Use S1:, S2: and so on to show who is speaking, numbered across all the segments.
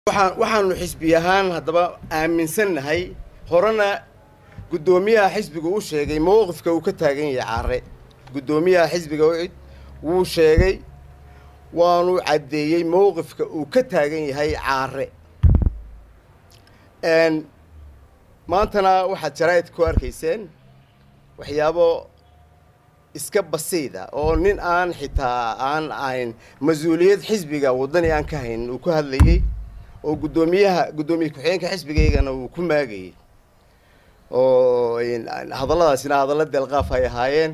S1: waxaan waxaanu xisbi ahaan haddaba aaminsannahay horena guddoomiyaha xisbiga u sheegay mowqifka uu ka taagan yahay caare guddoomiyaha xisbiga ucid wuu sheegay waanu caddeeyey mowqifka uu ka taagan yahay caare maantana waxaad jaraa'id ku arkayseen waxyaabo iska basiida oo nin aan xitaa aan ahayn mas-uuliyad xisbiga waddani aan ka haynin uu ku hadlayey oo guddoomiyaha guddoomiye ku-xigeenka xisbigaygana uu ku maagayey oo hadalladaasina hadallo deelqaaf ay ahaayeen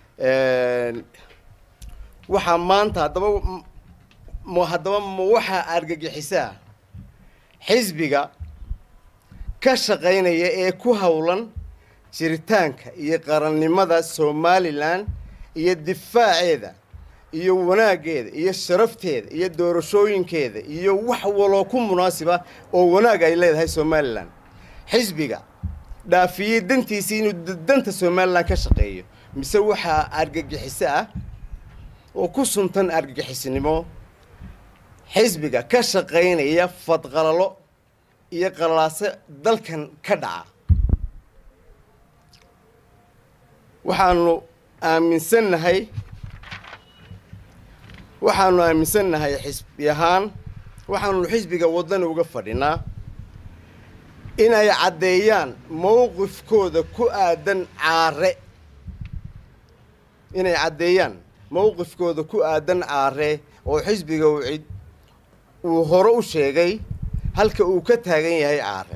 S1: waxaa maanta haddaba m haddaba ma waxaa argagixisaa xisbiga ka shaqaynaya ee ku howlan jiritaanka iyo qarannimada somalilan iyo difaaceeda iyo wanaaggeeda iyo sharafteeda iyo doorashooyinkeeda iyo wax waloo ku munaasiba oo wanaag ay leedahay somalilan xisbiga dhaafiyey dantiisii inuu danta somalilan ka shaqeeyo mise waxaa argagixiso ah oo ku suntan argagixisnimo xisbiga ka shaqaynaya fadqalalo iyo qalaaso dalkan ka dhaca waxaanu aaminsannahay waxaanu aaminsannahay xisbi ahaan waxaanu xisbiga waddani uga fadhinaa inay caddeeyaan mowqifkooda ku aadan caare inay caddeeyaan mowqifkooda ku aadan caare oo xisbiga ucid uu hore u sheegay halka uu ka taagan yahay caare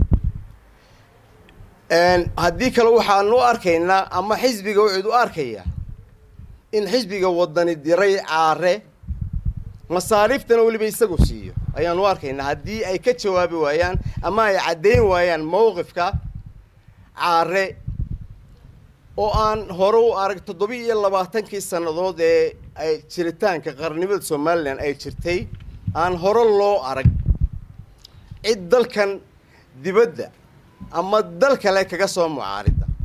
S1: haddii kale waxaanu u arkaynaa ama xisbiga ucid u arkaya in xisbiga waddani diray caare masaariiftana weliba isagu siiyo ayaanu u arkaynaa haddii ay ka jawaabi waayaan ama ay caddayn waayaan mowqifka caare oo aan hore u arag toddobiya iyo labaatankii sannadood ee ay jiritaanka qarannimada somalilan ay jirtay aan hore loo arag cid dalkan dibadda ama dal kale kaga soo mucaarid